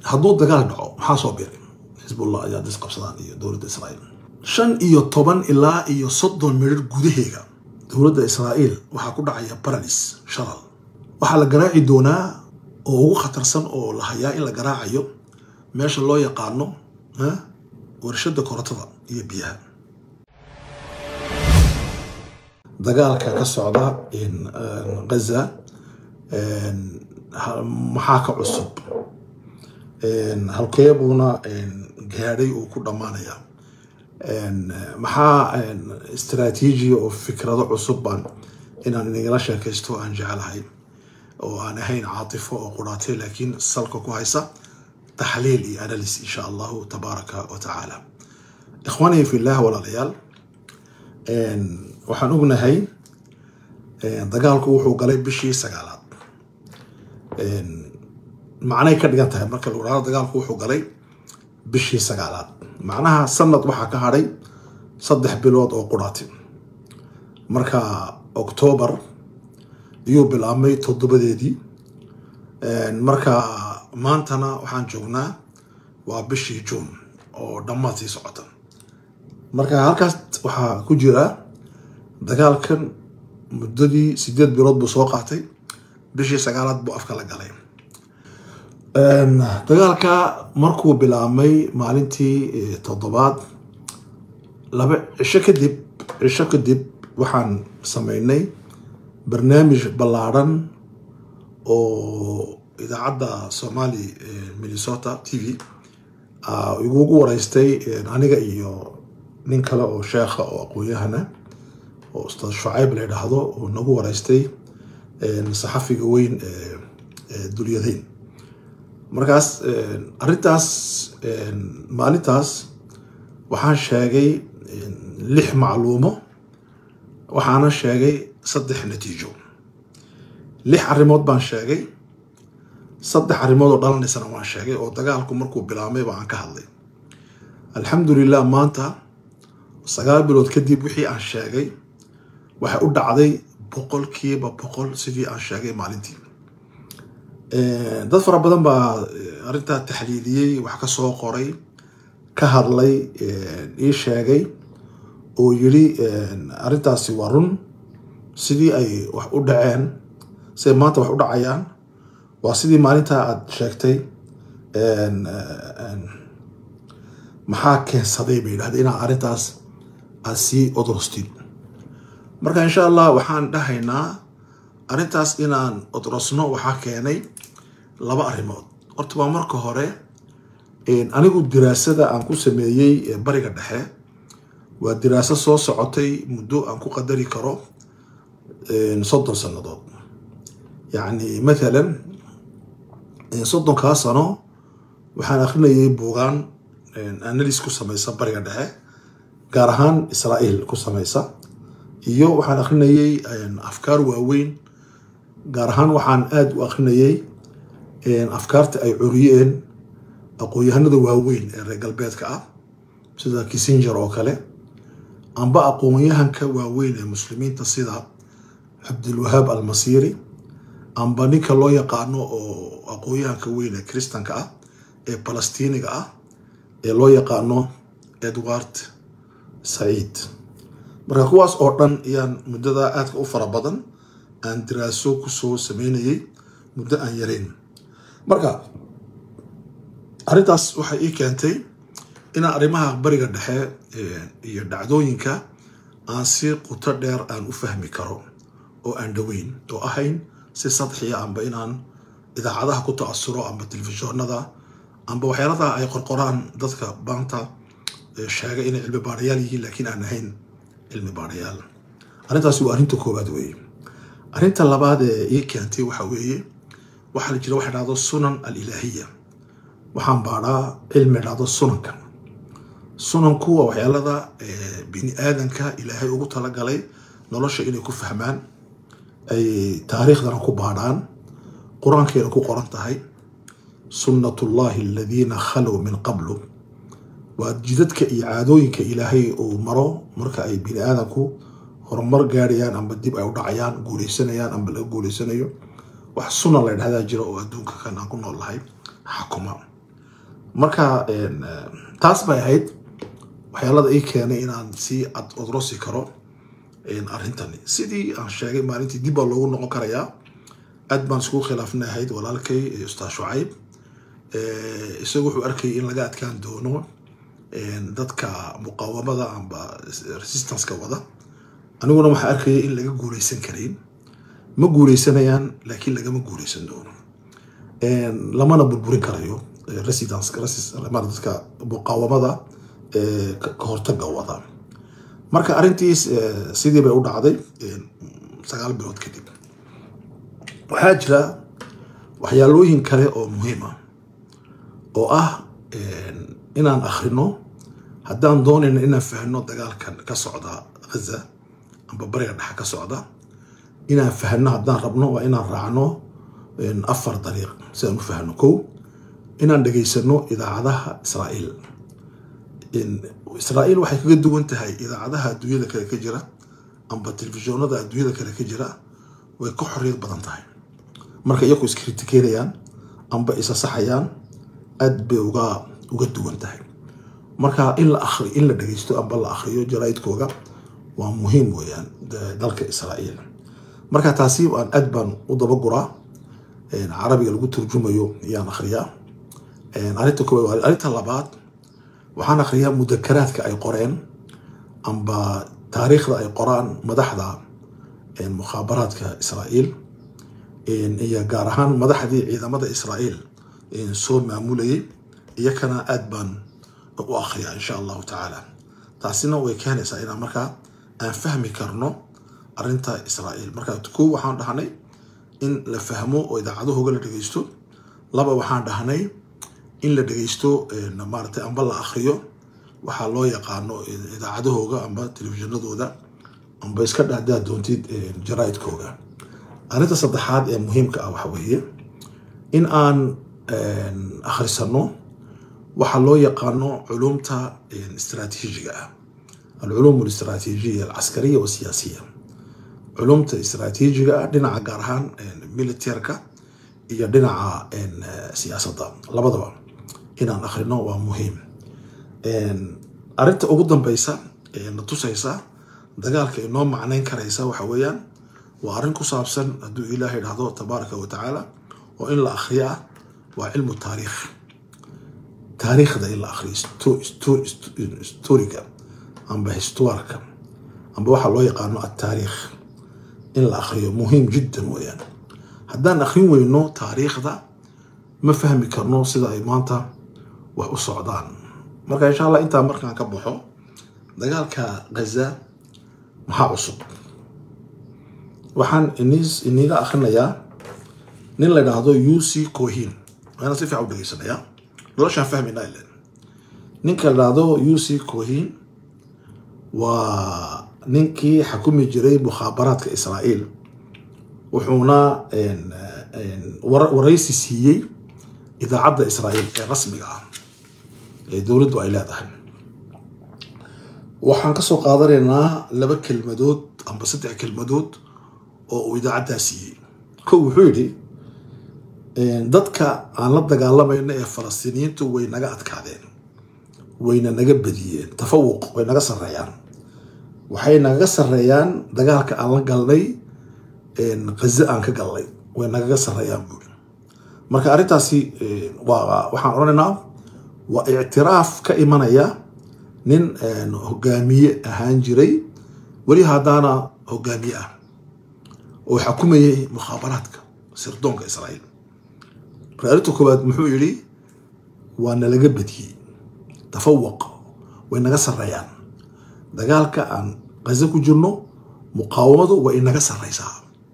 hadduu dagaal dhaco maxaa soo biray xisbullah ayaa dis qabsadaan iyo dowladda israa'iil shan iyo toban ilaa iyo soddon midhir gudaheega dowladda israa'iil waxaa ku dhacaya baralis shalal waxaa la garaaci doonaa oo ugu khatarsan oo la hayaa in la garaacayo meesha loo yaqaano warshada korontada iyo biyaha dagaalka ka socda gaza maxaa ka cusub halkee buuna gaadhay uu ku dhammaanaya maxaa istraatiijiya oo fikrado cusub baan inaan inagala sheekaysto aan jecelahay oo aan ahayn caatifo oo quraatay laakiin salka ku haysa taxliil iyo analysis insha allahu tabaaraka wa tacaala ikhwaaniya fillah walaalayaal waxaan ognahay dagaalku wuxuu galay bishii sagaalaad macnay ka dhigan tahay marka lagu dhahdo dagaalku wuxuu galay bishii sagaalaad macnaha sanad waxaa ka hadhay saddex bilood oo quraati marka octoobar iyuu bilaabmay toddobadeedii marka maantana waxaan joognaa waa bishii juun oo dhammaad sii socota marka halkaas waxaa ku jira dagaalkan muddadii sideed bilood buu soo qaatay bishii sagaalaad buu afka la galay dagaalka markuu bilaabmay maalintii toddobaad laba cisho kadib cisho kadib waxaan sameynay barnaamij ballaadhan oo idaacadda somali minnesota t v igugu wareystay aniga iyo nin kale oo sheekha oo aqoon-yahana oo ustaad shucayb la yidhaahdo oo nagu wareystay saxafiga weyn ee dulyadayn markaas arrintaas maalintaas waxaan sheegay lix macluumo waxaana sheegay saddex natiijo lix arrimood baan sheegay saddex arrimood oo dhalanaysana waan sheegay oo dagaalku markuu bilaabmay ba aan ka hadlay alxamdulilah maanta sagaal bilood kadib wixii aan sheegay waxay u dhacday boqolkiiba boqol sidii aan sheegay maalintii dad fara badan baa arrintaa taxliiliyey wax ka soo qoray ka hadlay ii sheegay oo yidhi arrintaasi waa run sidii ay wax u dhaceen siday maanta wax u dhacayaan waa sidii maalintaa aada sheegtay maxaa keensaday bay yidhahda inaa arrintaas aada sii odrostid marka insha allah waxaan dhahaynaa arrintaas inaan odrosno waxaa keenay laba arrimood horta waa marka hore anigu diraasada aan ku sameeyey bariga dhexe waa diraaso soo socotay muddo aan ku qadari karo soddon sannadood yacni mathalan soddonkaa sano waxaan akrinayay buugaan analis ku samaysa bariga dhexe gaar ahaan israa'iil ku samaysa iyo waxaan akrinayay afkaar waaweyn gaar ahaan waxaan aada u akrinayay afkaarta ay curiyeen aqoon-yahanada waaweyn ee reer galbeedka ah sida kissenger oo kale amba aqoon-yahanka waaweyn ee muslimiinta sida cabdilwahaab almasiiri amba ninka loo yaqaano oo aqoon-yahanka weyn ee kristanka ah ee balastiiniga ah ee loo yaqaano edward saciid marka kuwaas oo dhan ayaan muddada aadka u fara badan aan diraaso kusoo sameynayay muddo aan yareyn marka arrintaas waxay ii keentay inaan arrimaha bariga dhexe iyo dhacdooyinka aan si quto dheer aan u fahmi karo oo aan dhaweyn oo ahayn si sadxiya amba inaan idaacadaha ku ta'asuro amba telefishoonada amba waxyaaladaa ay qorqoraan dadka baanta sheega inay cilmi baarayaal yihiin laakiin aan ahayn cilmi baarayaal arrintaasi waa arrinta koowaad weeye arrinta labaad ee ii keentay waxa weeye waxaa la jira waxa dhahdo sunan alilaahiya waxaan baadhaa cilmi dhahdo sunanka sunanku waa waxyaalada bini aadanka ilaahay ugu talagalay nolosha inay ku fahmaan ay taariikhdana ku baadhaan qur-aankeena ku qoran tahay sunnatullahi aladiina khalow min qablu waa jidadka iyo caadooyinka ilaahay uu maro marka ay bini aadanku horumar gaarayaan amba dib ay u dhacayaan guuleysanayaan amba laga guuleysanayo wax sunan la ydhahdaa jira oo adduunka kan aan ku nool lahay xakuma marka taas bay ahayd waxyaalada ii keenay inaan si ad odrosi karo arrintani sidii aan sheegay maalintii dib baa loogu noqon karayaa aad baan iskugu khilaafnay ahayd walaalkay ustaad shucayb isagu wuxuu arkayay in laga adkaan doono dadka muqaawamada amba resistanceka wada aniguna waxaa arkaya in laga guuleysan karayn ma guuleysanayaan laakiin lagama guuleysan doono lamana burburin karayo residence dadka muqaawamada ka hortaga wada marka arrintiis sidii bay u dhacday sagaal bilood kadib waxaa jira waxyaalooyin kale oo muhiim ah oo ah inaan akhrino haddaan doonayno inaan fahno dagaalkan ka socda ghaza amba bariga dhexe ka socda inaan fahno haddaan rabno waa inaan raacno afar dariiq si aan u fahno kow inaan dhegaysano idaacadaha israa'iil israa'iil waxay kaga duwan tahay idaacadaha adduunyada kale ka jira amba telefishoonada adduunyada kale ka jira way ka xorriyad badan tahay marka iyaku iskritikeynayaan amba isa saxayaan aad bay uga uga duwan tahay marka in la akri in la dhegeysto amba la akriyo jaraaidkooga waa muhiim weeyaan dalka israa'iil marka taasi aan aad baan u dabaguraa carabiga lagu turjumayo ayaan akhriyaa arrinta koowaad arrinta labaad waxaan akhriyaa mudakaraadka ay qoreen amba taariikhda ay qoraan madaxda mukhaabaraadka israa'iil iyo gaar ahaan madaxdii ciidamada israa'iil soo maamulayay iyakana aad baan u akhriyaa insha allahu tacaala taasina way keenaysaa inaan markaa aan fahmi karno arrinta israa'iil marka kow waxaan dhahnay in la fahmo oo idaacadahooga la dhegeysto laba waxaan dhahnay in la dhegeysto maaragtay amba la akhriyo waxaa loo yaqaano idaacadahooga amba telefishinadooda amba iska dhahdaa doontid jaraaidkooga arrinta saddexaad ee muhiimka ah waxa weeye in aan akhrisano waxaa loo yaqaano culumta istraatiijiga ah alculuum alistraatiijiya alcaskariya wasiyaasiya culumta istraatiijiga ah dhinaca gaar ahaan militerka iyo dhinaca siyaasadda labadaba inaan akhrino waa muhiim arrinta ugu dambeysa na tusaysa dagaalka inoo macneyn karaysa waxa weeyaan waa arrin ku saabsan hadduu ilaahay dhahdo tabaaraka wa tacaala oo in la akhriyo ah waa cilmu taariikh taariikhda in la akhriyo historiga amba histuarka amba waxaa loo yaqaano ataariikh in la akhriyo muhiim jiddan weeyaan haddaan akhrin weyno taariikhda ma fahmi karno sida ay maanta wax u socdaan marka insha allah intaa markaan ka baxo dagaalka ghaza maxaa cusub waxaan iniga akhrinayaa nin la idhaahdo u c cohin waana si fiican u dhegeysanayaa noloshaan fahmaynaa ilen ninka la idhaahdo u c cohin waa ninkii xakumi jiray mukhaabaraadka israa'iil wuxuuna waraysi siiyey idaacadda israa'iil ee rasmiga ah ee dowladdu ay leedahay waxaan kasoo qaadanaynaa laba kelmadood amba saddex kelmadood oo uu idaacaddaa siiyey ko wuxuu yidhi dadka aan la dagaalamayno ee falastiiniyiintu way naga adkaadeen wayna naga badiyeen tafawuq way naga sarreeyaan waxay nagaga sarreeyaan dagaalka aan la galnay ghaze aan ka galnay way nagaga sarreeyaan buuri marka arrintaasi waa waxaan odhanaynaa waa ictiraaf ka imanaya nin hogaamiye ahaan jiray weli haddaana hogaamiye ah oo xakumayay mukhaabaraadka sirdoonka israa'iil marka arrinta koowaad muxuu yidhi waa nalaga badiyey tafawuq way naga sarreeyaan dagaalka aan ghaze ku jirno muqaawamadu way inaga sarreysaa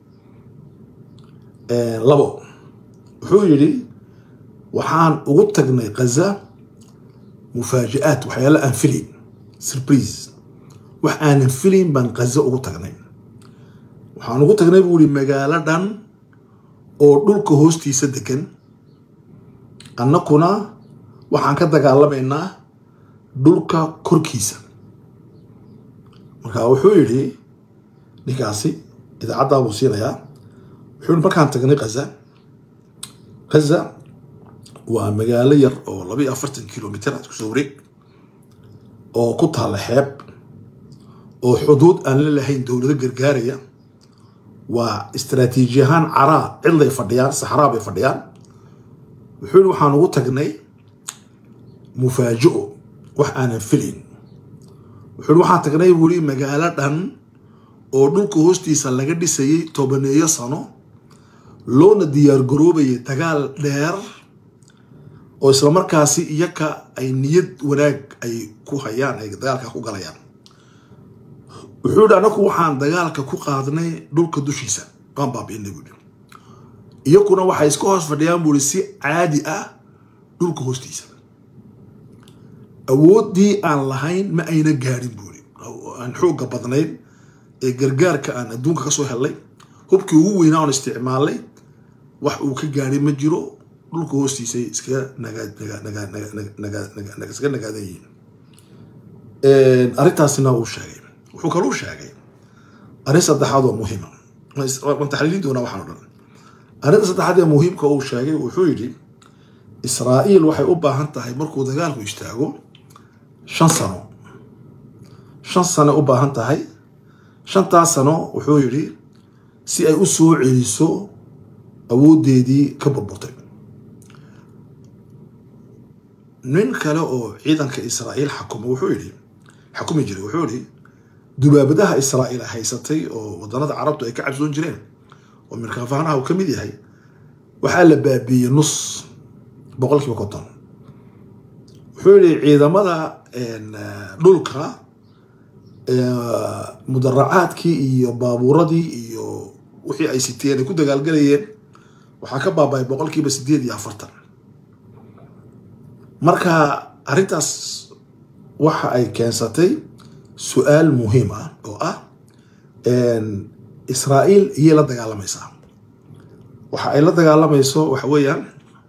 labo wuxuu yidhi waxaan ugu tagnay ghaza mufaaji'aad waxyaala aan filayn surprise wax aanan filayn baan ghaza ugu tagnay waxaan ugu tagnay buu yihi magaalo dhan oo dhulka hoostiisa degan annakuna waxaan ka dagaalamaynaa dhulka korkiisa marka wuxuu yidhi ninkaasi idaacaddaa buu siinayaa wuxuu yihi markaan tagnay ghaza ghaza waa magaalo yar oo laba iyo afartan kilomitr aad kusoo wareeg oo ku taalla xeeb oo xuduud aan la lahayn dowlado gargaaraya waa istaraatiiji ahaan caraa cidlay fadhiyaan saxraa bay fadhiyaan wuxuu yihi waxaan ugu tagnay mufaaji'o wax aanan filayn wuxuu yihi waxaan tagnay buu yihi magaalo dhan oo dhulka hoostiisa laga dhisayay tobaneeyo sano loona diyaar garoobayay dagaal dheer oo islamarkaasi iyaka ay niyad wanaag ay ku hayaan ay dagaalka ku galayaan wuxuu yihi anaku waxaan dagaalka ku qaadnay dhulka dushiisa waan baabi'inay buu yihi iyakuna waxay iska hoos fadhiyaan buu yihi si caadi ah dhulka hoostiisa awooddii aan lahayn ma ayna gaadhin buu yihi aan xoogga badnayn ee gargaarka aan adduunka kasoo helnay hubkii ugu weynaa oon isticmaalnay wax uu ka gaadhay ma jiro dhulka hoostiisay iskaga nagaiskaga nagaadan yihiin arrintaasina uu sheegay wuxuu kaluu sheegay arrin saddexaad oo muhiima waan taxliilin doonaa waxaan o dhan arrinta saddexaad ee muhiimka uu sheegay wuxuu yidhi israa'iil waxay u baahan tahay markuu dagaalku istaago shan sano shan sano u baahan tahay shantaas sano wuxuu yidhi si ay u soo celiso awooddeedii ka burburtay nin kale oo ciidanka israa'iil xakuma wuxuu yidhi xakumi jiray wuxuu yidhi dubaabadaha israa'iil haysatay oo waddanada carabtu ay ka cabsoon jireen oo mirkaafaanaha uu ka mid yahay waxaa la baabiiyey nus boqolkiiba konton wuxuu yidhi ciidamada dhulka mudaracaadkii iyo baabuuradii iyo wixii ay siteen ay ku dagaalgalayeen waxaa ka baaba-ay boqolkiiba sideed iyo afartan marka arrintaas waxa ay keensatay su-aal muhiim ah oo ah israa'iil iyay la dagaalamaysaa waxa ay la dagaalamayso waxa weeyaan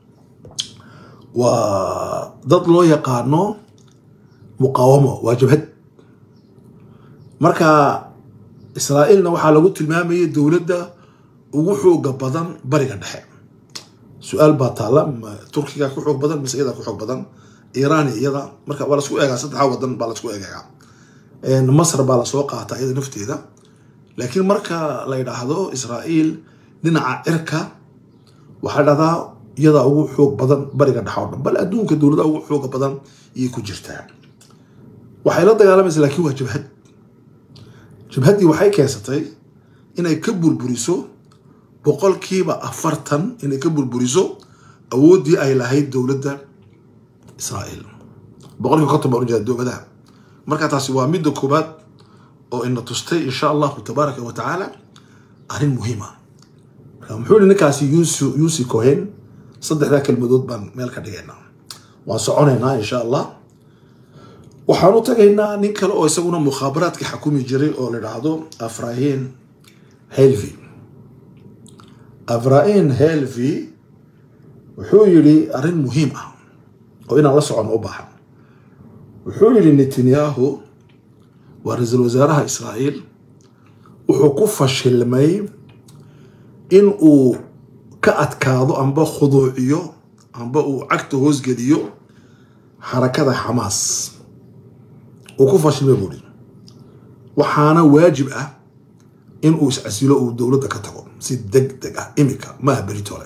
waa dad loo yaqaano muqaawamo waa jabhad marka israa'iilna waxaa lagu tilmaamayay dowladda ugu xooga badan bariga dhexe su-aal baa taalla turkiga ku xoog badan mise iyada ku xoog badan iiraan iyada marka waa lasku eegaa saddexa wadan baa lasku eegaa masr baa lasoo qaataa iyada nafteeda laakiin marka la yidhaahdo israa'iil dhinaca cirka waxaa dhahdaa iyadaa ugu xoog badan bariga dhexe o dhan bal adduunka dowladaha ugu xooga badan iyay ku jirtaa waxay la dagaalamaysa laakiin waa jabhad jabhaddii waxay keensatay inay ka burburiso boqolkiiba afartan inay ka burburiso awooddii ay lahayd dowladda israa'iil boqolkiiba konton baan ujeeda dowladaha marka taasi waa midda koobaad oo ina tustay insha allahu tabaaraka wa tacaala arrin muhiima marka muxuu yihi ninkaasi yusu yusi cohen saddexdaa kelmadood baan meel ka dhigaynaa waan soconaynaa insha allah waxaan u tagaynaa nin kale oo isaguna mukhaabaraadka xakumi jiray oo la idhaahdo afrahin helvi afrain helvi wuxuu yidhi arrin muhiim ah oo inaan la socono u baahan wuxuu yidhi netanyahu waa ra-iisul wasaaraha israa'iil wuxuu ku fashilmay in uu ka adkaado amba khuduuciyo amba uu cagta hoosgeliyo xarakada xamaas uu ku fashilmay buuhi waxaana waajib ah in uu iscasilo uu dowladda ka tago si deg deg ah imika maaha beritole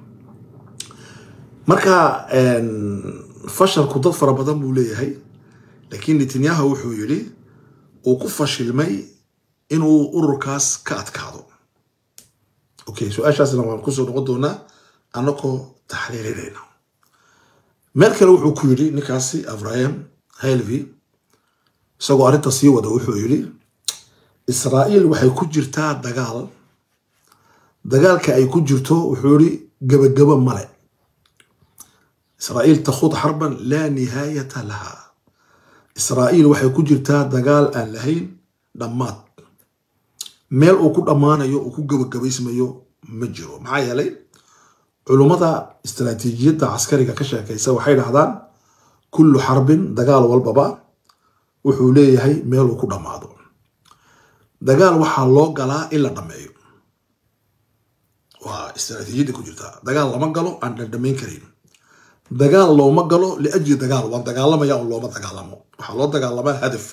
marka fashalku dad fara badan buu leeyahay laakiin netanyahu wuxuu yidhi uu ku fashilmay inuu ururkaas ka adkaado okay su-aashaasna waan kusoo noqon doonaa anakoo taxliilinayna meel kale wuxuu ku yidhi ninkaasi abraham helvi isagoo arrinta sii wada wuxuu yidhi israa'iil waxay ku jirtaa dagaal dagaalka ay ku jirto wuxuu yidhi gabagabo male israa'iil takhuud xarban laa nihaayata laha israa'iil waxay ku jirtaa dagaal aan lahayn dhammaad meel uu ku dhammaanayo uu ku gabagabaysmayo ma jiro maxaa yeelay culummada istaraatiijiyadda caskariga ka sheekaysa waxay dhahdaan kullu xarbin dagaal walbaba wuxuu leeyahay meel uu ku dhammaado dagaal waxaa loo galaa in la dhammeeyo waa istaraatiijiyadda ku jirtaa dagaal lama galo aan dhandhamayn karin dagaal looma galo liajli dagaal waan dagaalamaya oo looma dagaalamo waxaa loo dagaalamaa hadaf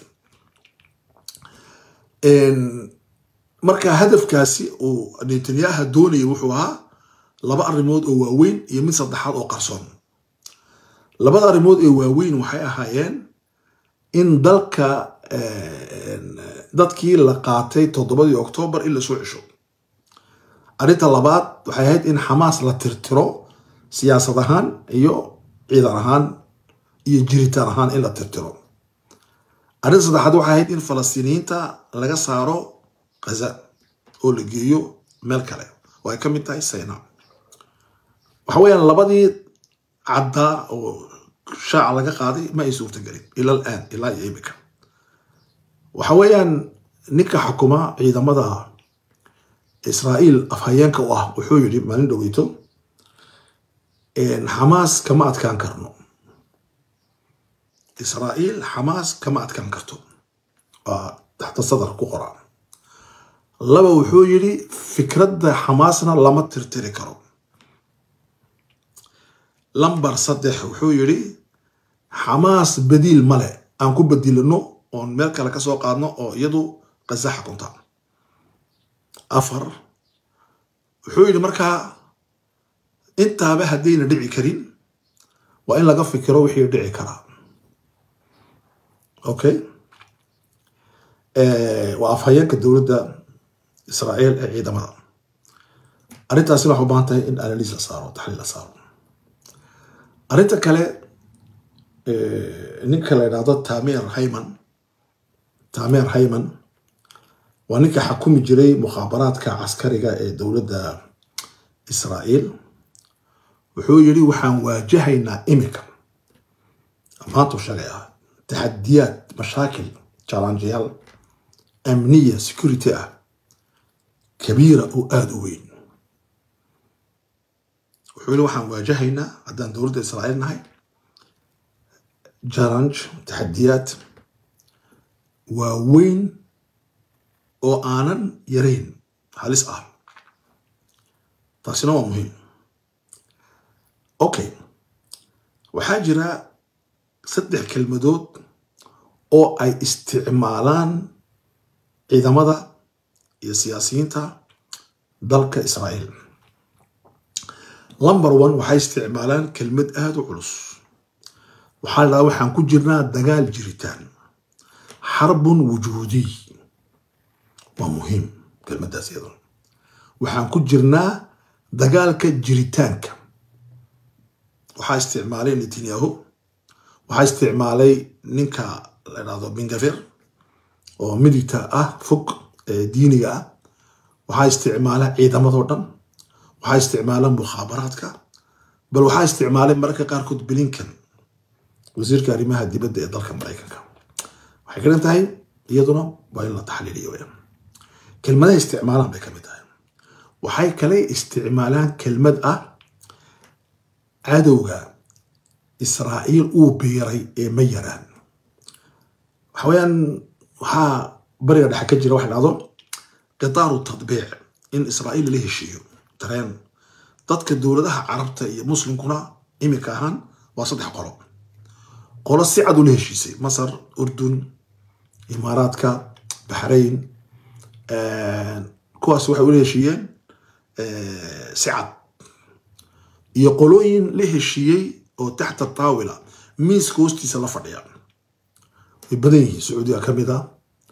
marka hadafkaasi uu netanyaha doonaya wuxuu ahaa laba arrimood oo waaweyn iyo mid saddexaad oo qarsoon labada arrimood ee waaweyn waxay ahaayeen in dalka dadkii la qaatay toddobadii oktoobar in lasoo cesho arrinta labaad waxay ahayd in xamaas la tirtiro siyaasad ahaan iyo ciidan ahaan iyo jiritaan ahaan in la tirtiro arrinta saddexaad waxay ahayd in falastiiniyiinta laga saaro khaza oo la geeyo meel kale oo ay ka mid tahay sayna waxa weeyaan labadii caddaa oo shaaca laga qaaday ma ay suurtagelin ila alaan ilaa iyo imika waxa weeyaan ninka xukuma ciidamada israa'iil afhayeenka u ah wuxuu yidhi maalin dhoweyto xamaas kama adkaan karno israa'iil xamaas kama adkaan karto waa taxta sadar ku qoraa laba wuxuu yidhi fikradda xamaasna lama tirtiri karo lambar saddex wuxuu yidhi xamaas badiil male aan ku bedilino oon meel kale ka soo qaadno oo iyadu qaza xakunta afar wuxuu yidhi markaa intaaba haddayna dhici karin waa in laga fikiro wixii dhici karaa okay waa afhayeenka dowladda israa'iil ee ciidamada arrintaasina waxay u baahan tahay in analyse la saaro taxliil la saaro arrinta kale ninka la yidhaahdo tamer hayman tamer hayman waa ninka xakumi jiray mukhaabaraadka caskariga ee dowladda israa'iil wuxuu yidhi waxaan waajahaynaa imika maantuu sheegay ah taxadiyaad mashaakil jalanjiyaal amniya security ah kabiira oo aada u weyn wuxuu yidhi waxaan waajahaynaa haddaan dowladda israa'iil nahay jalanj taxadiyaad waaweyn oo aanan yarayn halis ah taasina waa muhiim okay waxaa jira saddex kelmadood oo ay isticmaalaan ciidamada iyo siyaasiyiinta dalka israa'iil lumber one waxay isticmaalaan kelmad aada u culus waxaa la dhahaa waxaan ku jirnaa dagaal jiritaan xarbun wujuudiy waa muhiim kelmaddaas iyaduna waxaan ku jirnaa dagaalka jiritaanka waxaa isticmaalay netanyahu waxaa isticmaalay ninka la dhahdo bingafir oo midigta ah fog ee diiniga ah waxaa isticmaala ciidamadoo dhan waxaa isticmaala mukhaabaraadka bal waxaa isticmaalay mararka qaarkood blinkan wasiirka arrimaha dibadda ee dalka maraykanka waxay ka dhan tahay iyaduna waa in la taxliiliyo weyaan kelmadaha isticmaalaan bay ka mid tahay waxay kale isticmaalaan kelmad ah cadowga israa'iil uu biiray ee ma yaraan waxa weeyaan waxaa bariga dhexe ka jira waxa dhahdo qitaaru tadbiic in israa'iil lala heshiiyo dareen dadka dowladaha carabta iyo muslimkuna iminka ahaan waa saddex qolo qolo si cad ula heshiisay masar urdun imaaraadka baxrayn kuwaas waxay ula heshiiyeen si cad iyo qolooyin la heshiiyey oo taxta taawila miiska hoostiisa la fadhiya way badan yihiin sacuudiga ka mid a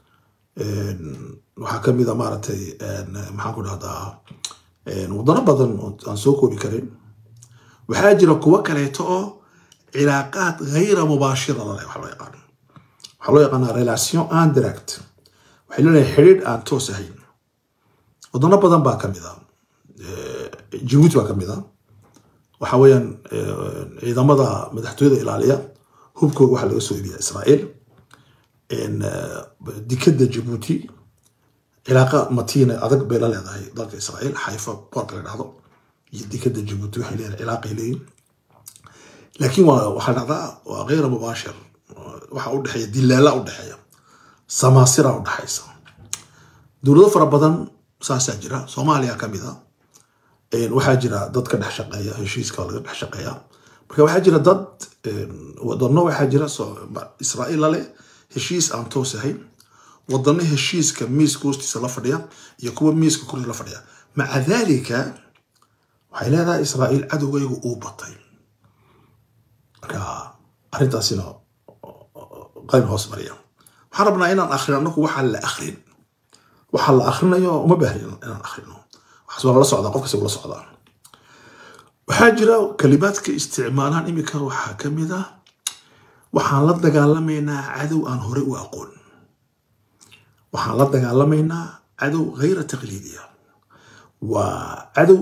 waxaa ka mid a maaragtay maxaan ku dhahdaa wadano badan oo aan soo koobi karin waxaa jira kuwo kaleeto oo cilaaqaad hayra mubaashira lale waxa loo yaqaano waxaa loo yaqaanaa relation indirect waxay leedahay xidhiidh aan toos ahayn wadano badan baa ka mid a jabuuti baa ka mid a waxa weeyaan ciidamada madaxtooyada ilaaliya hubkooga waxaa laga soo iibiyaa israa'iil dikadda jabuuti cilaaqa matiina adag bay la leedahay dalka israa'iil xayfa boorka la dhahdo iyo dikadda jabuuti waxay leedahay cilaaqay leeyihin laakiin waa waxaa dhacdaa waa kheyra mubaashir waxa u dhexeeya dilaala u dhexeeya samaasira u dhexaysa dowlado fara badan saasaa jira soomaaliya ka mid a waxaa jira dad ka dhex shaqeeya heshiiska laga dhex shaqeeya marka waxaa jira dad wadano waxaa jira israa'iil lale heshiis aan toos ahayn wadano heshiiska miiska hoostiisa la fadhiya iyo kuwa miiska korkiisa la fadhiya maca dalika waxay leedahay israa'iil cadowgaygu uu batay marka arrintaasina qayn hoos mariya waxaan rabnaa inaan akhrino anaku waxaa la akrin waxaa la akhrinayo uma baahni inaan akhrino waxaas waa la socdaa qofkasi ula socdaa waxaa jira kalimaadka isticmaalaan imika waxaa ka mid ah waxaan la dagaalamaynaa cadow aan hore u aqoon waxaan la dagaalamaynaa cadow hayra taqliidiya waa cadow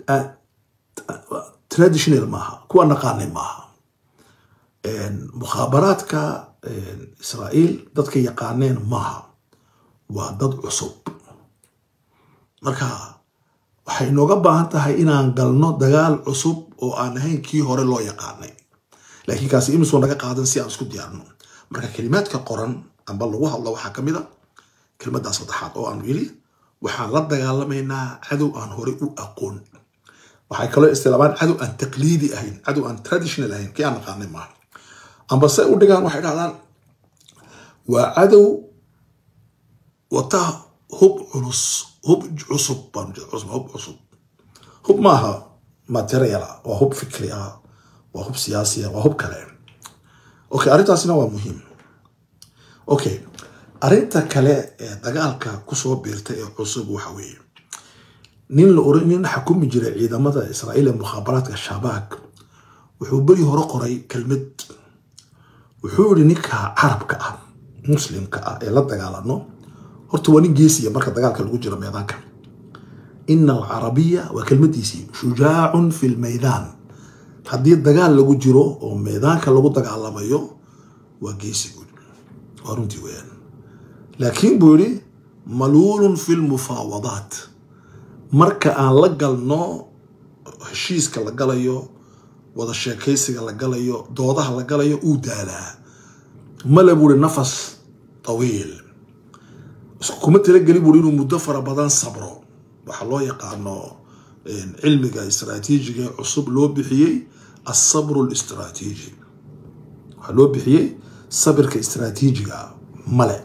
traditional maaha kuwa naqaanay maaha mukhaabaraadka israa'iil dadka yaqaaneen maaha waa dad cusub marka waxay nooga baahan tahay inaan galno dagaal cusub oo aan ahayn kii hore loo yaqaanay laakiin kaasi imisoo naga qaadan si aan isku diyaarno marka kelimaadka qoran amba lagu hadlo waxaa ka mid a kelimaddaa saddexaad oo aanu yidhi waxaan la dagaalamaynaa cadow aan hore u aqoon waxay kaloo istilaabaan cadow aan taqliidi ahayn cadow aan traditional ahayn kii aan naqaanay maaha amba se u dhigaan waxay dhahdaan waa cadow wata hub culus hub cusub hub cusub hub maaha materiala waa hub fikri ah waa hub siyaasi ah waa hub kale okay arrintaasina waa muhiim okay arrinta kale ee dagaalka kusoo biirtay ee cusub waxa weeye nin la oran nin xakumi jiray ciidamada israa'iil ee mukhaabaraadka shabaag wuxuu beri hore qoray kelmad wuxuu yidhi ninka carabka ah muslimka ah ee la dagaalano horta waa nin geesiya marka dagaalka lagu jiro meedaanka ina alcarabiya waa kelmadiisii shujaacun fi lmaydaan haddii dagaal lagu jiro oo meedaanka lagu dagaalamayo waa geesi guud waa runtii weyaan laakiin buu yidhi maluulun fi lmufaawadaat marka aan la galno heshiiska la galayo wada sheekaysiga la galayo doodaha la galayo uu daalaa male buuhi nafas tawiil kuma talageli buuhi inuu muddo fara badan sabro waxaa loo yaqaano cilmiga istraatiijiga ee cusub loo bixiyey asabru listraatiiji waxaa loo bixiyey sabirka istraatiijiga male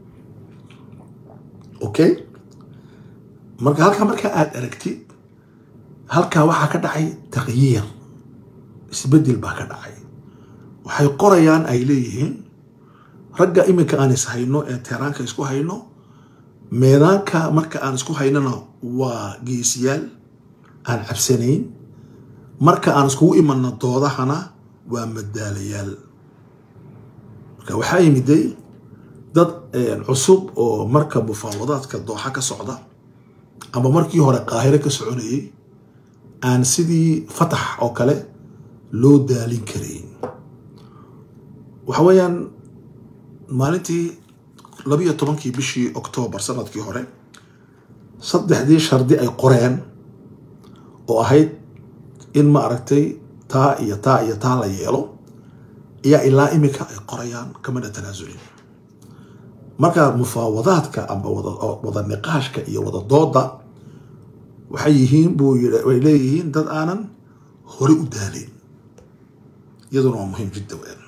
okay marka halkaa markaa aada aragtid halkaa waxaa ka dhacay taqyiir isbedel baa ka dhacay waxay qorayaan ay leeyihiin ragga iminka aan is hayno ee teeraanka isku hayno meedaanka marka aan isku haynona waa geesiyaal aan cabsanayn marka aan iskugu imanno doodahana waa madaalayaal marka waxaa yimiday dad cusub oo marka mufaawadaadka dooxa ka socda ama markii hore qaahiro ka soconayay aan sidii fatax oo kale loo daalin karayn waxa weeyaan maalintii labiyo tobankii bishii oktoobar sanadkii hore saddexdii shardi ay qoreen oo ahayd in ma aragtay taa iyo taa iyo taa la yeelo ayaa ilaa imika ay qorayaan kamana tanaasulin marka mufaawadaadka amba wada niqaashka iyo wada dooda waxay yihiin buu way leeyihiin dad aanan hore u daalin iyaduna waa muhiim jidda weyn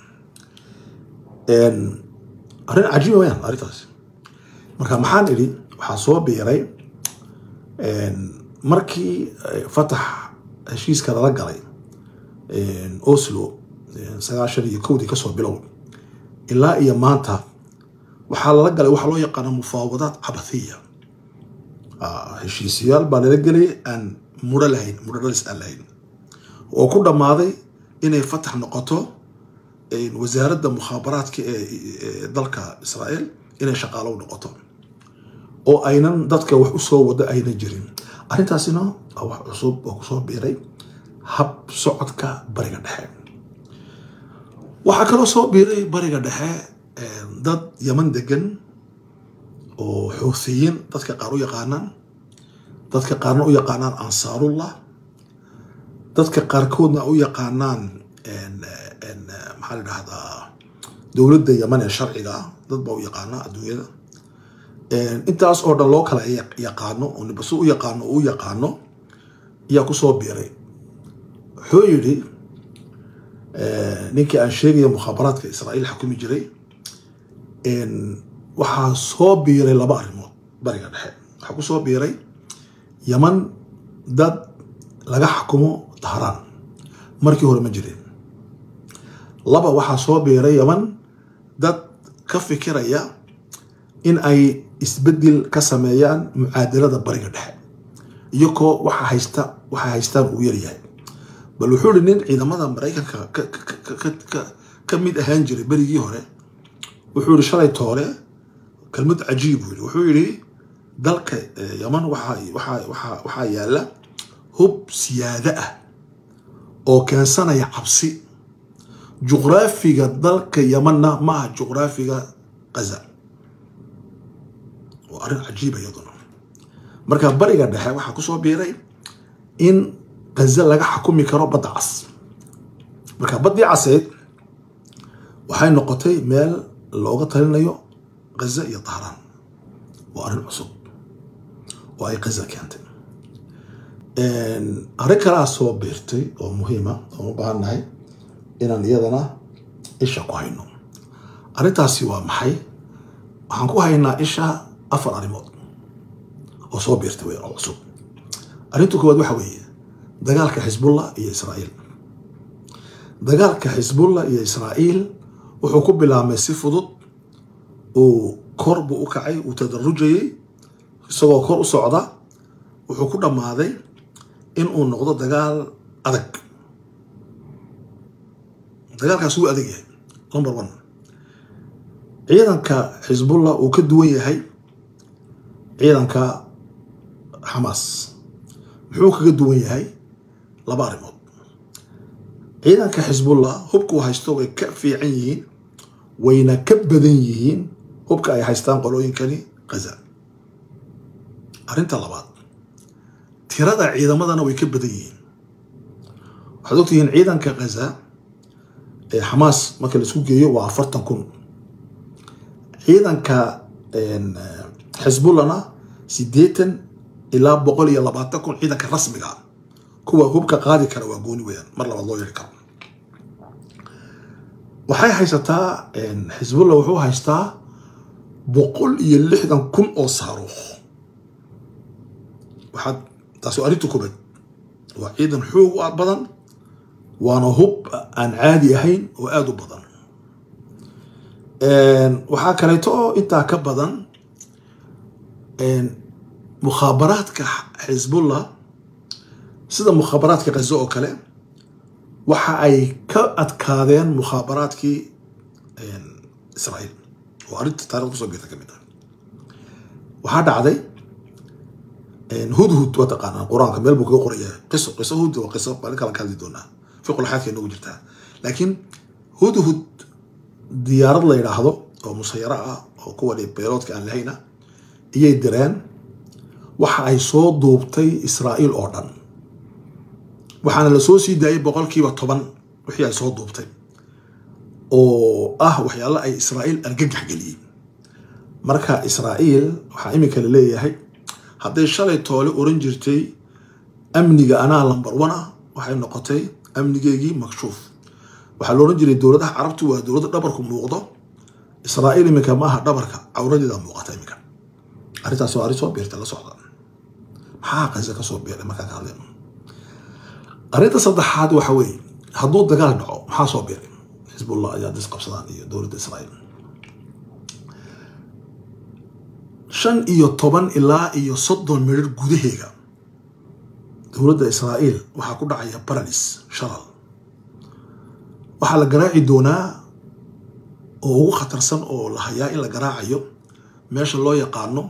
arrin cajiiba weyaan arrintaas marka maxaan idhi waxaa soo biiray markii fatax heshiiska lala galay oslo sagaashan iyo kowdii kasoo bilow ilaa iyo maanta waxaa lala galay waxaa loo yaqaana mufaawadaad cabathiya heshiisiyaal baa lala gelay aan muro lahayn muro dhalis aan lahayn oo ku dhammaaday inay fatax noqoto wasaaradda mukhaabaraadka ee dalka israa'iil inay shaqaalo u noqoto oo aynan dadka wax usoo wado aynan jirin arrintaasina waa wax cusub oo kusoo biiray hab socodka bariga dhexe waxaa kaloo soo biiray bariga dhexe dad yaman degan oo xuuthiyiin dadka qaar u yaqaanaan dadka qaarna u yaqaanaan ansaarullah dadka qaarkoodna u yaqaanaan maxaa la dhahdaa dowladda yaman ee sharciga ah dad baa u yaqaana adduunyada intaas oo dhan loo kala yaqaano oo nibaso u yaqaano u yaqaano ayaa kusoo biiray wuxuu yidhi ninkii aan sheegaya mukhaabaraadka israa'iil xakumi jiray waxaa soo biiray laba arrimood bariga dhexe waxaa ku soo biiray yaman dad laga xakumo dahraan markii hore ma jireen laba waxaa soo biiray yaman dad ka fikiraya in ay isbedel ka sameeyaan mucaadalada bariga dhexe iyakoo waxa haysta waxay haystaan uu yaryahay bal wuxuu ihi nin ciidamada maraykanka ka mid ahaan jiray berigii hore wuxuu yihi shalay toole kelmad cajiib buu yihi wuxuu yihi dalka yaman waxaa yaala hub siyaado ah oo keensanaya cabsi juqraafiga dalka yamanna ma aha juqraafiga gaza waa arrin cajiiba iyaduna marka bariga dhexe waxaa kusoo biiray in gaza laga xakumi karo badda cas marka baddii caseed waxay noqotay meel looga talinayo gaza iyo dahraan waa arrin cusub oo ay gaza keentay arrin kalaa soo biirtay oo muhiima oon u baahan nahay inaan iyadana isha ku hayno arrintaasi waa maxay waxaan ku haynaa isha afar arrimood oo soo biirtay wey oo cusub arrinta koowaad waxa weeye dagaalka xisbullah iyo israa'iil dagaalka xisbullah iyo israa'iil wuxuu ku bilaabmay si fudud uu kor buu u kacay uu tadarujayay isagoo kor u socda wuxuu ku dhammaaday in uu noqdo dagaal adag dagaalkaas wuu adag yahay number one ciidanka xisbullah uu ka duwan yahay ciidanka xamaas muxuu kaga duwan yahay laba arrimood ciidanka xisbullah hubka uu haysto way ka fiican yihiin wayna ka badan yihiin hubka ay haystaan qolooyinkani gaza arrinta labaad tirada ciidamadana way ka badan yihiin waxaad ogtihiin ciidanka gaza ee xamaas marka la isku geeyo waa afartan kun ciidanka xisbullahna siddeetan ilaa boqol iyo labaatan kun ciidanka rasmiga ah kuwa hubka qaadi kara waa gooni weyaan mar labaad loo yari karo waxay haysataa xisbullah wuxuu haystaa boqol iyo lixdan kun oo saaruuq waxaad taasi waa arrinta koobaad waa ciidan xoog u badan waana hub aan caadi ahayn oo aada u badan waxaa kaleeto oo intaa ka badan mukhaabaraadka xisbullah sida mukhaabaraadka gazo oo kale waxa ay ka adkaadeen mukhaabaraadkii israa'iil oo arrinta taarikhda kusoo biirta ka mid ah waxaa dhacday hudhud waa taqaanaa qur-aanka meel buu kaga qoraya qiso qiso hud waa qiso maalin kala ka hadli doonaa fiqulxaadka inagu jirtaa laakiin hudhud diyaarad la yidhaahdo oo musayaro ah oo kuwa beeloodka aan lahayna iyay direen waxa ay soo duubtay israa'iil oo dhan waxaana la soo sii daayay boqolkiiba toban wixii ay soo duubtay oo ah waxyaalo ay israa'iil argagax geliyey marka israa'iil waxaa iminka la leeyahay hadday shalay toole oran jirtay amniga anaa lambar one ah waxay noqotay amnigeygii makshuuf waxaa la oran jiray dowladaha carabtu waa dowladda dhabarku muuqdo israa'iil iminka maaha dhabarka cawradeeda muuqata iminka arrintaas waa arrin soo biirtay la socda maxaa qaza ka soo biiray markaan ka hadlayno arrinta saddexaad waxa weeye hadduu dagaal dhaco maxaa soo biiray xisbullah ayaa dis qabsadaan iyo dowladda israa'iil shan iyo toban ilaa iyo soddon midhar gudaheega dowladda israa'iil waxaa ku dhacaya baralis shalal waxaa la garaaci doonaa oo ugu khatarsan oo la hayaa in la garaacayo meesha loo yaqaano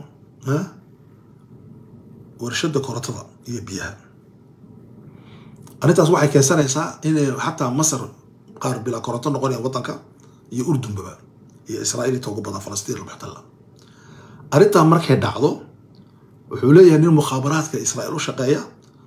warshada korotada iyo biyaha arrintaas waxay keensanaysaa inay xataa masar qaar bilaa koronto noqonayaan waddanka iyo urdunbaba iyo israa'iil inta ugu badan falastiin almuxtalla arrintaa markay dhacdo wuxuu leeyahay nin mukhaabaraadka israa'iil u shaqeeya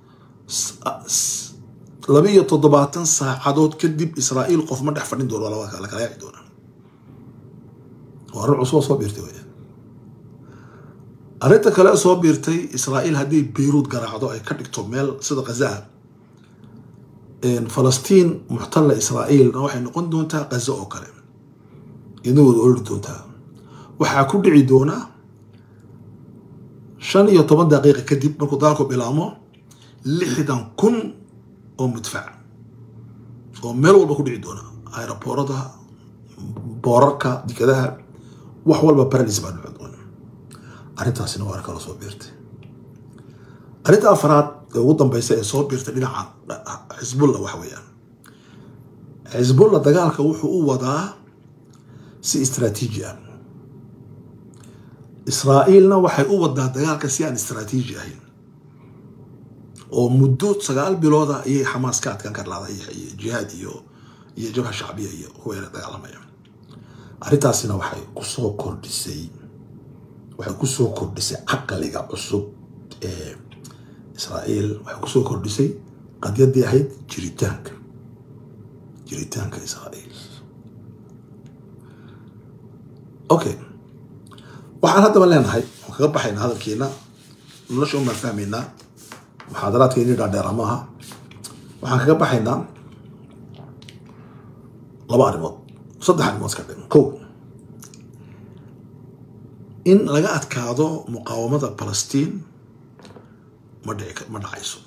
laba iyo toddobaatan saacadood kadib israa'iil qof ma dhex fadhin doono la kala yaaci doona waa arrin cusub oo soo biirtay wey arrinta kale soo biirtay israa'iil haddii beyruud garaacdo ay ka dhigto meel sida khazaa falastiin muxtalla israa'iilna waxay noqon doontaa qazo oo kale iyadna wada orori doontaa waxaa ku dhici doonaa shan iyo toban daqiiqa kadib markuu dagaalku bilaabmo lixdan kun oo mudfac oo meel walba ku dhici doona aeroboorada boorarka dikadaha wax walba baralis baa dhici doona arrintaasina waa kala soo biirtay arrinta afraad ee ugu dambeysa ee soo biirtay dhinaca xisbulla waxa weeyaan xisbulla dagaalka wuxuu u wadaa si istraatiiji ah israa'iilna waxay u wadaa dagaalka si aan istraatiiji ahayn oo muddo sagaal bilooda ayay xamaas ka adkaan karlaada iyo jihaad iyo iyo jabha shacbiya iyo kuweena dagaalamaya arrintaasina waxay kusoo kordhisay waxay kusoo kordhisay caqliga cusub ee israa'iil waxay kusoo kordhisay qadyaddii ahayd jiritaanka jiritaanka israa'iil okay waxaan haddaba leenahay waan kaga baxaynaa hadalkeena nolosha umaan fahmaynaa muxaadaraadkeeni dhaadheera maaha waxaan kaga baxaynaa laba arrimood saddex arrimood iska dhim kow in laga adkaado muqaawamada balastiin ma dhici ma dhacayso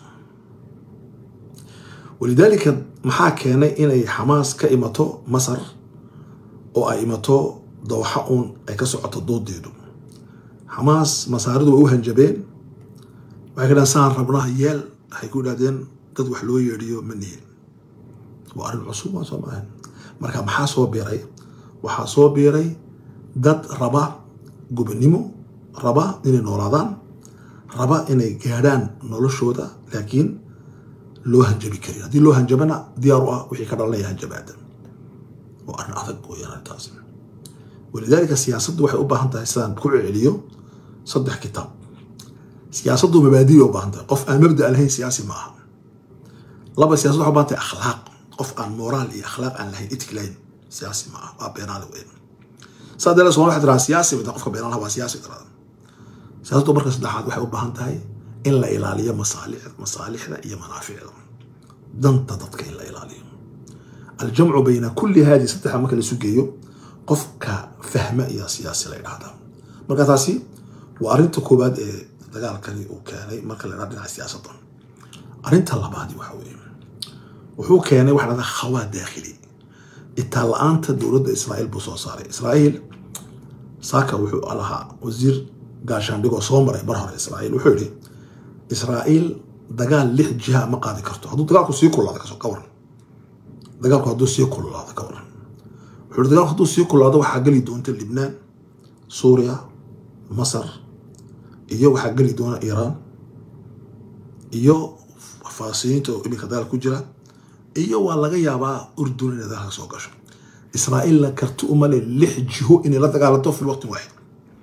walidaalika maxaa keenay inay xamaas ka imato masar oo ay imato dooxa uun ay ka socoto doodeedu xamaas masaaridu way u hanjabeen waxay ka dhahan saan rabnaa yeel waxay ku idhahdeen dad wax loo yeedhiyo ma nihin waa arrin cusub waa soo maahan marka maxaa soo biiray waxaa soo biiray dad raba gubannimo raba inay noolaadaan raba inay gaadhaan noloshooda laakiin loo hanjabi karin haddii loo hanjabana diyaar u ah wixii ka dhalanaya hanjabaada waa arrin adag weyaan arrintaas walidaalika siyaasaddu waxay u baahan tahay sidaan ku celiyo saddex kitaab siyaasaddu mabaadiya u baahan tahay qof aan mabda lahayn siyaasi ma aha laba siyasad waxay u baahan tahay akhlaaq qof aan moraal iyo akhlaaq aan lahayn itik lahayn siyaasi ma aha waa beenaale weyn saa daree somal waxay tiraa siyaasi bay qofka beenaalaha waa siyaasi tirada siyaasaddu marka saddexaad waxay u baahan tahay in la ilaaliyo masaalix masaalixda iyo manaaficda danta dadka in la ilaaliyo aljamcu bayna kulli haadi saddexa marka la isu geeyo qofka fahma iyo siyaasi la idhahdaa marka taasi waa arrinta koowaad ee dagaalkani uu keenay marka la idhaha dhinaca siyaasadda arrinta labaadi waxa weeye wuxuu keenay waxa dhahdaa khawaa daakhili itaan la-aanta dowladda israa'iil buu soo saaray israa'iil saaka wuxuu lahaa wasiir gaashaandhigoo soo maray bar hore israa'iil wuxuu yidhi israa'iil dagaal lix jiha ma qaadi karto hadduu dagaalku sii kululaado kasoo ka waran dagaalku hadduu sii kululaado ka waran wuxuu yidhi dagaalku hadduu sii kululaado waxaa geli doonta libnaan suuriya masar iyo waxaa geli doona iiraan iyo faasiyiinta oo iminka dagaal ku jira iyo waa laga yaabaa urdun inay dagaalka soo gasho israa'iilna karti umale lix jiho inay la dagaalanto fi waqtin waaxid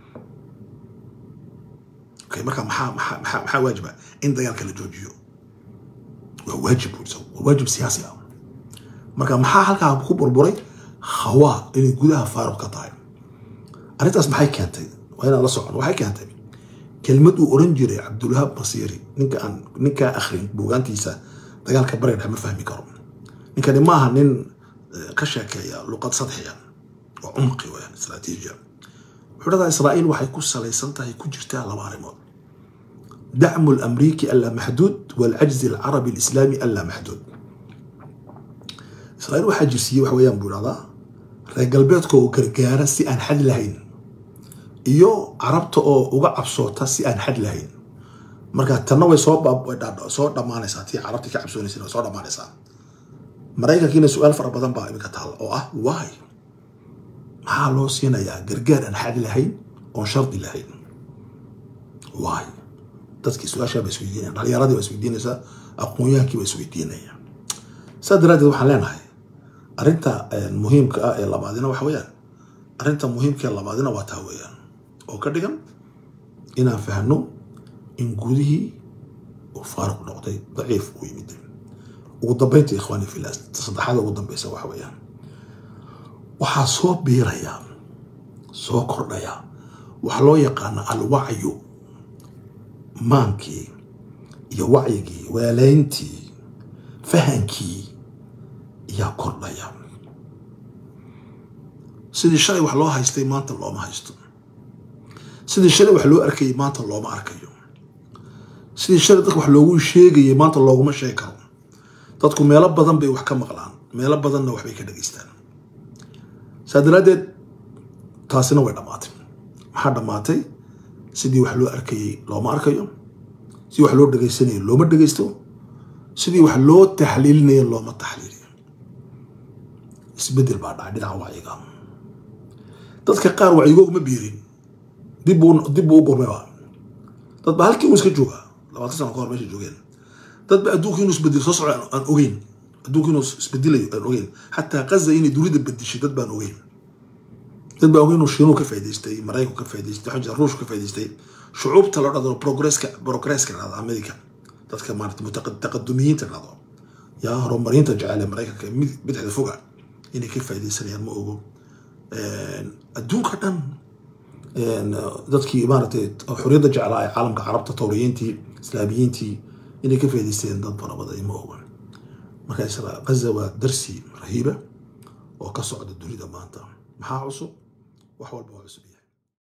okay marka maxaa maxaa maxaa maxaa waajiba in dagaalka la joojiyo waa waajib buu isagu waa waajib siyaasi ah marka maxaa halkaa ku burburay khawaa inay gudaha faaruq ka tahay arrintaas maxay keentay waa inaan la socon waxay keentay kelmad uu oran jiray cabdulwahaab basiiri ninka aan ninkaa akhrin buugaantiisa dagaalka bariga dhex ma fahmi karo ninkani ma aha nin ka sheekeeya luqad sadxiya oo cumqi weyaan istraatiijiya wuxuu dhadaa israa'iil waxay ku salaysan tahay ku jirtaa laba arrimood dacmu lamriiki allaa maxduud waalcajzi alcarabi alislaami allaa maxduud israa'iil waxaa jirsiiyey waxa weeyaan buu dhahdaa reer galbeedka oo gargaara si aan xad lahayn iyo carabta oo uga cabsoota si aan xad lahayn marka tanna way soo soo dhammaanaysaa tii carabtii ka cabsoonaysa way soo dhammaanaysaa maraykankiina su-aal fara badan baa iminka taal oo ah waay maxaa loo siinayaa gargaar aan xad lahayn oon shardi lahayn waay dadkii su-aashaa ba isweydiinaya dhalinyaradii baa isweydiinaysaa aqoon-yahankii baa isweydiinaya saa daraaddeed waxaan leenahay arrinta muhiimka ah ee labaadina waxa weeyaan arrinta muhiimka ee labaadina waa taa weeyaan oo ka dhigan inaan fahno in gudihii uu faaruq noqday daciif uu yimid ugu dambeynta ikhwaani fillah saddexaada ugu dambeysa waxa weeyaan waxaa soo biiraya soo kordhaya waxaa loo yaqaana alwacyu maankii iyo wacyigii waalayntii fahankii ayaa kordhaya sidii shalay wax loo haystay maanta looma haysto sidii shalay wax loo arkayay maanta looma arkayo sidii shalay dadka wax loogu sheegayay maanta looguma sheegi karo dadku meelo badan bay wax ka maqlaan meelo badanna waxbay ka dhageystaan saa daraaddeed taasina way dhammaatay maxaa dhammaatay sidii wax loo arkayay looma arkayo sidii wax loo dhagaysanayo looma dhagaysto sidii wax loo taxliilinayo looma taxliiliyo isbedel baa dhacay dhinaca wacyiga dadka qaar wacyigoog ma biirin dib buu dib buu u gurmayba dad ba halkii uu iska joogaa labaatan sano ka hor meesha joogeen dad ba adduunka inuu isbedelo soo socdo aan ogeyn adduunka inuu isbedelayo aan ogeyn xataa qaza inay dunida bedeshay dad baan ogeyn dad baa ogeyn inuu shiinuhu ka faa'idaystay maraykanku ka faa'idaystay waxaa jira ruushku ka faa'idaystay shucuubta loo dhahdo progresska progresska dhahdo america dadka maarata mutaqadumiyiinta dhahdo yaa horumarinta jecel ee maraykanka mid bidixda foga inay ka faa'iidaysanayaan ma ogo adduunka dhan dadkii maaragtay xorriyadda jeclaa ee caalamka carabta tawriyiintii islaamiyiintii inay ka faa'idaysteen dad fara badan ma oga marka isra gaza waa darsi rahiiba oo ka socda dunida maanta maxaa cusub wax walba waa cusub yahay